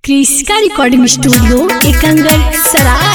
क्रिस्का recording studio एकंगल सराय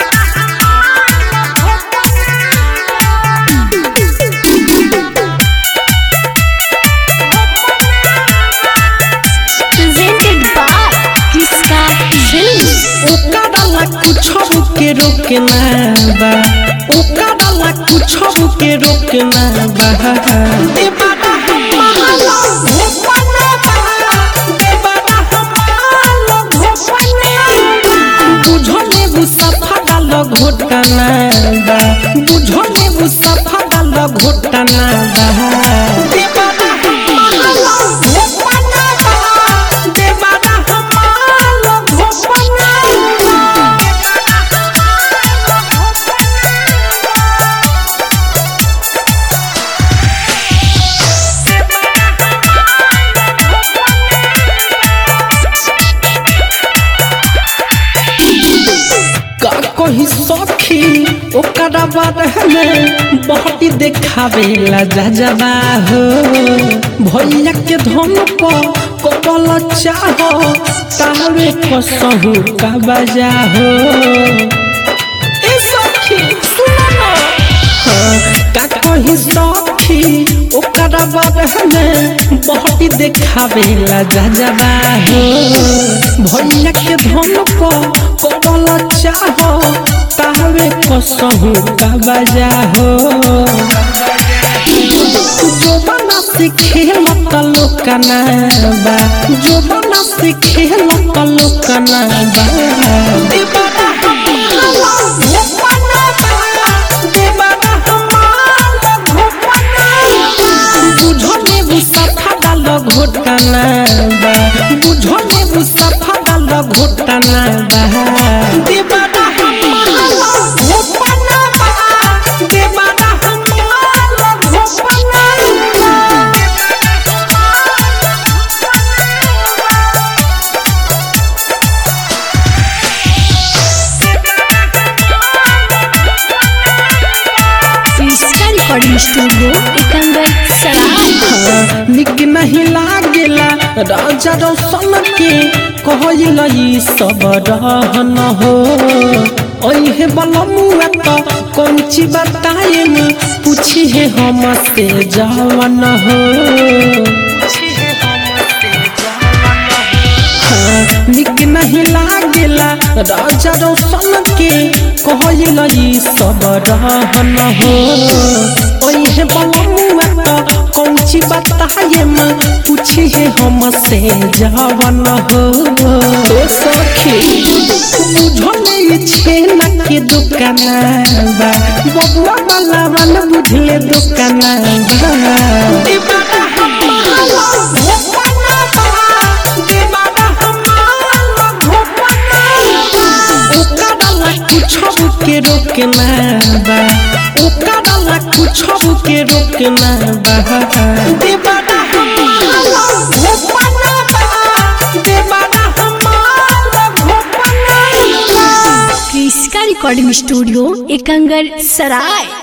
presented by क्रिस्का films ओकरा कुछ के रोकना बा ओकरा कुछ के रोकना बा देवाना हमारा भोपना बा देवाना हमारा भोपना बुझले बुसफा डाल घोटना बा बुझले बुसफा डाल घोटना बा देवाना हमारा भोपना बा देवाना हमारा भोपना का कही सखी ओकरा बारे में बहती देखावे ला जा जाबा हो भैया के धन पर कबल चाहो तावे कसहु का बजा हो ए सखी सुनो ना का कही सखी ओकरा बारे में बहती देखावे ला जा जाबा हो भैया के धन पर कबल चाहो तावे कसहु का बजा हो जो बना से खेल कलो कना बा जो बना से खेल कलो कना बा देवाना हमारा भोपना बा देवाना हमारा भोपना बुझले बुसफा डाल घोटना बा बुझले बुसफा डाल घोटना बा देवाना हमारा भोपना बा देवाना हमारा भोपना क्रिस्का रिकॉर्डिंग स्टूडियो एकंगल सराय निक नहीं लागेला राजा रोशन के कहल ई सब रहन हो ओहे बलमुआ तो कौन ची बताए न पूछी है हम से जवन हो हाँ, निक नहीं लागेला राजा रोशन के कहल ई सब रहन हो ओहे बलमुआ तो कौन ची बताए न पूछी है हम से जवन हो ओ सखी बुझले ई छेना के दुकाना बा बबुआ वाला वाला बुझले दुकाना बा दीवाना हमारा भोपना बा दीवाना हमारा भोपना ओकरा कुछ के रोकना बा ओकरा कुछ के रोकना बा दीवाना हमारा भोपना बा दीवाना हमारा भोपना क्रिस्का रिकॉर्डिंग स्टूडियो एकंगल सराय